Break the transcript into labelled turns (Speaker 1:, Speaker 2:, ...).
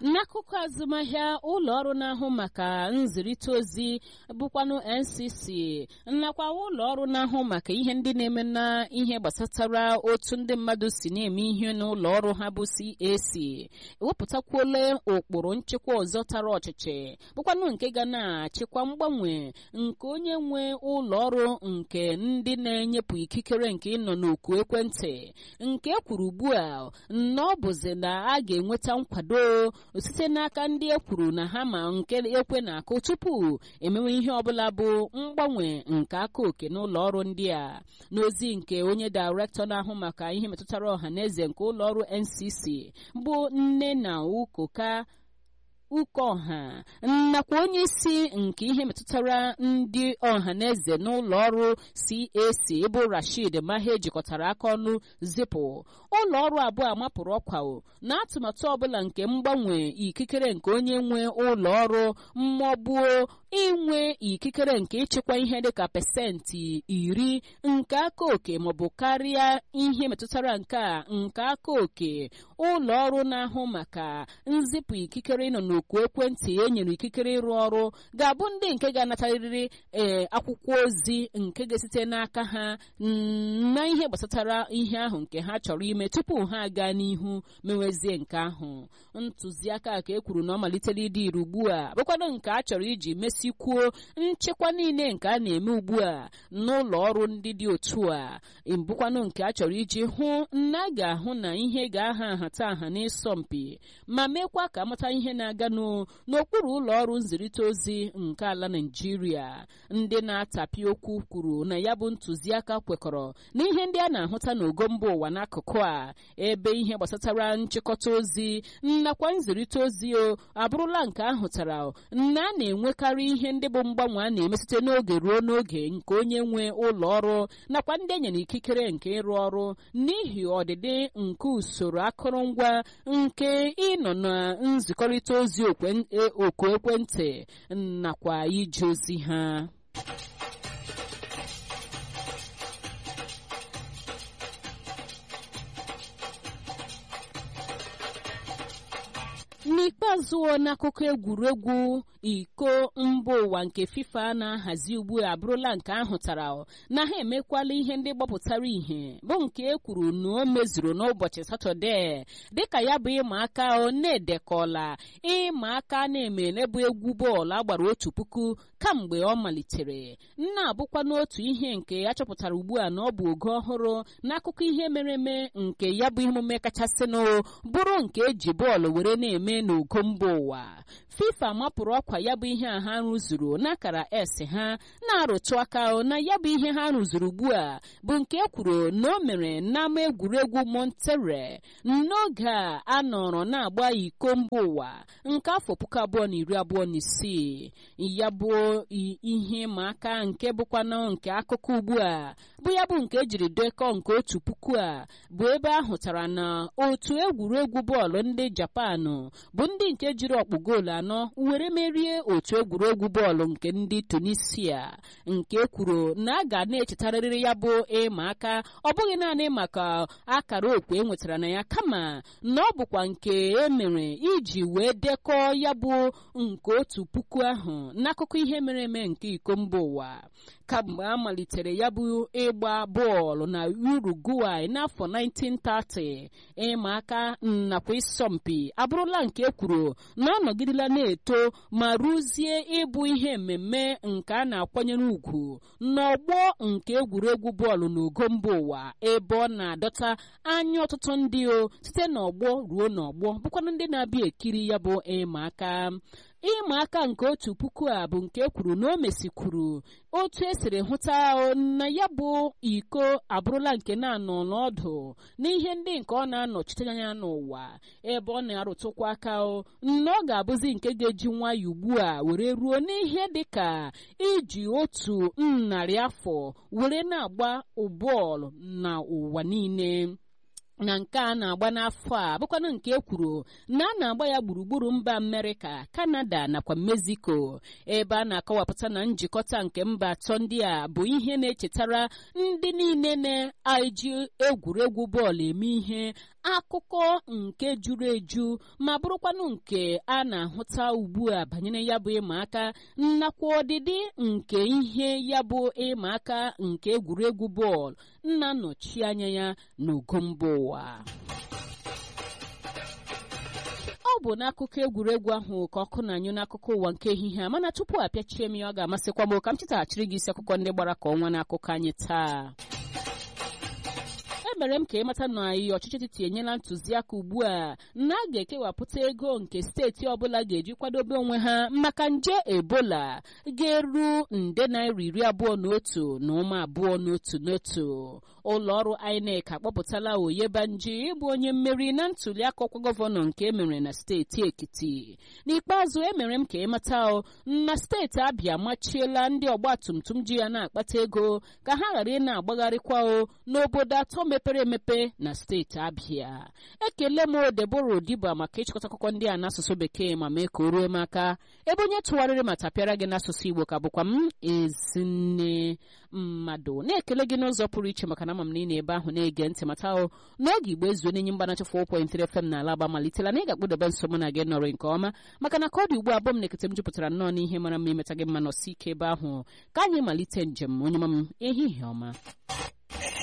Speaker 1: n'akụkụ azụmahịa ụlọ ọrụ na-ahụ maka nzirịta ozi bụkwanụ ncc nakwa ụlọ ọrụ na-ahụ maka ihe ndị na-eme na ihe gbasatara otu ndị mmadụ si na-eme ihe n'ụlọ ọrụ ha bụ cac ewepụtakwuola ụkpụrụ nchekwa ọzọ tara ọchịchị bụkwanụ nke ga na-achịkwa mgbanwe nke onye nwe ụlọ ọrụ nke ndị na-enyepụ ikikere nke ịnọ n'oku ekwentị nke kwuru ugbu a na ọ bụzi na a ga-enweta nkwado site n'aka ndị e kwuru na ha ma nke ekwe na-akụ tupu emewe ihe ọbụla bụ mgbanwe nke aka oke n'ụlọ ọrụ ndị a n'ozi nke onye dairektọ na-ahụ maka ihe metụtara ọha na eze nke ụlọ ọrụ ncc bụ nne na ukoka ukeọha nakwa onye isi nke ihe metụtara ndị ọha na eze n'ụlọ ọrụ cac bụ rashid mahe jikọtara aka ọnụ zipụ ụlọ ọrụ abụọ amapụrụ ọkwa na atụmatụ ọbụla nke mgbanwe ikikere nke onye nwe ụlọ ọrụ mmụọgbuo inwe ikikere nke ịchịkwa ihe dịka pesentị iri nke aka oke maọbụ karịa ihe metụtara nke a nke aka oke ụlọ ọrụ na-ahụ maka nzipụ ikikere ịnọ n'oku ekwentị e nyere ikikere ịrụ ọrụ ga-abụ ndị nke ga-anatarịrị ee akwụkwọ ozi nke ga-esite n'aka ha na ihe gbasatara ihe ahụ nke ha chọrọ ime tupu ha aga n'ihu mewezie nke ahụ ntụziaka ka e kwuru na ọ malitere ịdị ire ugbu a bụkwado nke a chọrọ iji mesikwuo nchekwa niile nke a na-eme ugbu a n'ụlọ ọrụ ndị dị otu a bụkwanụ nke a chọrọ iji hụ na a ga-ahụ na ihe ga-aha nhata aha n'ịsọmpi ma mekwa ka amata ihe na-aganụ n'okpuru ụlọ ọrụ nzirịta ozi nke ala Naịjirịa ndị na-atapi okwu kwuru na ya bụ ntụziaka kwekọrọ na ihe ndị a na-ahụta n'ogo mba ụwa n'akụkụ a ebe ihe gbasatara nchịkọta ozi nakwa nzirịta ozi o abụrụla nke ahụtara na a na-enwekarị ihe ndị bụ mgbanwe a na-eme site n'oge ruo n'oge nke onye nwe ụlọ ọrụ nakwa ndị enyere ikikere nke ịrụ ọrụ n'ihi ọdịdị nke usoro akụrụngwa nke ịnọ na nzikọrịta ozi oku ekwentị nakwa ije ozi ha n'ikpeazụ n'akụkọ egwuregwu iko mba ụwa nke fifa na-ahazi ugbu a abụrụla nke ahụtara na ha emekwala ihe ndị gbapụtara ihe bụ nke e kwuru na o mezuru n'ụbọchị satọde dịka ya bụ ịma aka na-edekọla ịma aka na-emelebụ egwu bọọlụ agbara otu puku kamgbe ọ malitere na-abụkwa n'otu ihe nke a chọpụtara ugbu a na ọ bụ oge ọhụrụ n'akụkọ ihe mere eme nke ya bụ emume kachasịnụ bụrụ nke eji bọọlụ were na-eme n'ogo mba ụwa fifa mapụrụ ọkwa ya bụ ihe a ha rụzuru n'akara s ha na-arụtụ aka na ya bụ ihe ha rụzuru ugbu a bụ nke e kwuru na o mere n'ama egwuregwu montere n'oge a a nọrọ na-agba iko mba ụwa nke afọ puku abụọ na iri abụọ na isii ya bụ ihe ịma aka nke bụkwanụ nke akụkọ ugbu a bụ ya bụ nke ejiri dekọ nke otu puku a bụ ebe a hụtara na otu egwuregwu bọọlụ ndị japan bụ ndị nke jiri ọkpụ goolu anọ were merie otu egwuregwu bọọlụ nke ndị tunisia nke kwuru na a ga na-echetarịrị ya bụ ịma aka ọ bụghị naanị maka akara okwe enwetara na ya kama na ọ bụkwa nke emere iji wee dekọọ ya bụ nke otu puku ahụ n'akụkọ ihe mere eme nke iko mba ụwa kamgbe a malitere ya bụ ịgba bọọlụ na uruguay n'afọ 1930 ịma aka nakwa ịsọmpi abụrụla nke kwuru na ọ nọgidela na-eto ma rụzie ịbụ ihe mmemme nke a na-akwanyere ugwu n'ọgbọ nke egwuregwu bọọlụ n'ogo mba ụwa ebe ọ na-adọta anya ọtụtụ ndị o site n'ọgbọ ruo n'ọgbọ bụkwana ndị na-abịa ekiri ya bụ ịma aka ịma aka nke otu puku a bụ nke kwuru na o mesikwuru otu esiri hụta na ya bụ iko abụrụla nke na-anọ n'ọdụ n'ihe ndị nke ọ na-anọchite anya n'ụwa ebe ọ na-arụtụkwa aka na ọ ga-abụzi nke ga-eji nwayọ ugbu a were ruo n'ihe dịka iji otu narị afọ were na-agba bọọlụ na ụwa niile na nke a na-agba n'afọ a bụkwanụ nke e kwuru na a na-agba ya gburugburu mba amerịka kanada nakwa mexico ebe a na-akọwapụta na njikọta nke mba atọ ndị a bụ ihe na-echetara ndị niile na-eji egwuregwu bọọlụ eme ihe akụkọ nke juru eju ma bụrụkwanụ nke a na-ahụta ugbu a banyere ya bụ ịma aka nakwa ọdịdị nke ihe ya bụ ịma aka nke egwuregwu bọọlụ na-anọchi anya ya n'ogo mba ụwa ọ bụ n'akụkọ egwuregwu ahụ ka ọkụ na-anyụ n'akụkọ ụwa nke ehihie a mana tupu apịachie m ya ọ ga-amasịkwa m ka m chetaghachiri gị isi akụkọ ndị gbara ka ọnwa n'akụkọ anyị taa emere m ka ịmata na anyị ọchịchị etiti enyela ntụziaka ugbu a na a ga-ekewapụta ego nke steeti ọbụla ga-eji kwadobe onwe ha maka nje ebola ga-eru nde naira iri abụọ na otu na ụma abụọ n'otu n'otu ụlọ ọrụ INEC akpọpụtala Oyebanji ịbụ onye mmeri na ntụliaka ọkwa gọvanọ nke emere na steeti Ekiti n'ikpeazụ emere m ka ịmata na steeti Abịa machiela ndị ọgbatumtum ji ya na-akpata ego ka ha ghara ị na-agbagharịkwa o n'obodo atọ mepere emepe na steeti Abịa ekele m Debora Odiba maka ịchịkọta akụkọ ndị a n'asụsụ bekee ma mee ka o ruo m aka ebe onye tụgharịrị ma tapịara gị n'asụsụ Igbo ka bụkwa m ezinne mmadụ na-ekele gị n'ụzọ pụrụ iche maka na ama m na ị na-ebe ahụ na-ege ntị mata ahụ n'oge igbo ezuo n'enye mgbanacha 4.3 FM na alaba malitela na ị ga-akpụdebe nso mụ na gị nọrọ nke ọma maka na ka ọ dị ugbu abụọ m na-ekete m jupụtara nnọọ n'ihe mara mma imeta gị mma nọsi ike ebe ahụ ka anyị malite njem onye ma m ehihie ọma